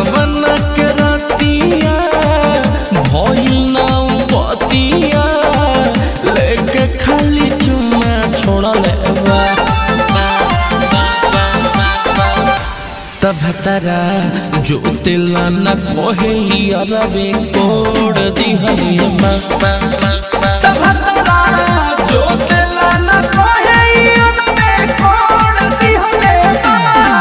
गवन के रतिया भइल ना बतिया लेके खाली चुम्मा छोड़ले बा तब तरा जो तिला न कोहे अरवे कोड दिहले मा तब तरा जो तिला न कोहे अरवे कोड दिहले मा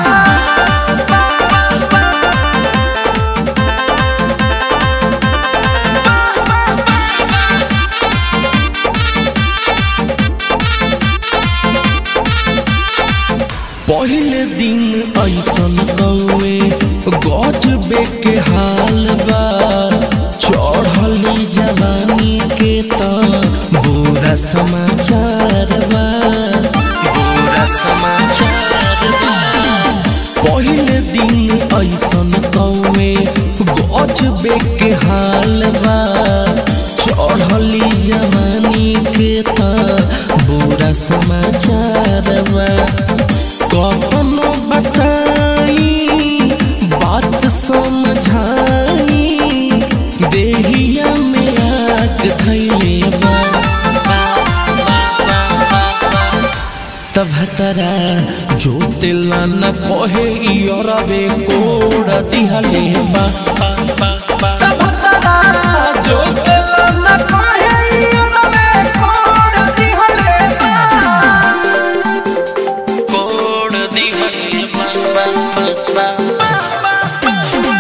पहले दिन ऐसन कौए गजबे के हाल बा चढ़ली जवानी के त बुरा समाचार बा बुरा समाचार बा पहले दिन ऐसन कौए गजबे के हाल बा चढ़ली जवानी के त बुरा समाचार बा कखनो बताई बात समझाई देहिया में आग धैले बा तब तरा जो तिला न कहे इरवे कोड दिहले बा तब तरा जो तिला न कहे इरवे कोड दिहले बा कोड दिहले बा बा बा बा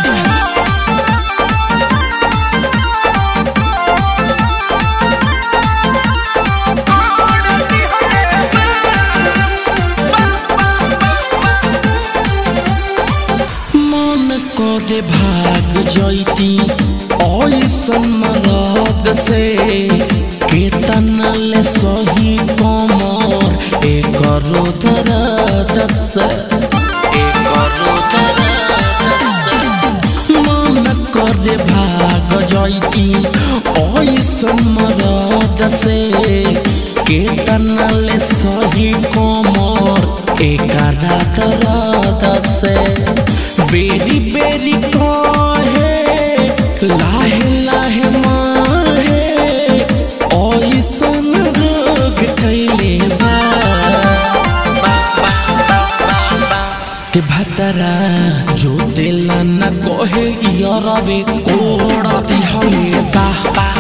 मन करे भाग जैती ऐसन मरद से केतना ले सही कमर एक दर्द से एक दर्द से मन करे भाग जैती ऐसन मरद से केतना ले सही कमर एक दर्द से बेरी बेरी कहे लाहे लाहे माहे ऐसन रोग कैले बा के भतरा जो दिला न कहे यरवे कोड़ा दिहले बा बा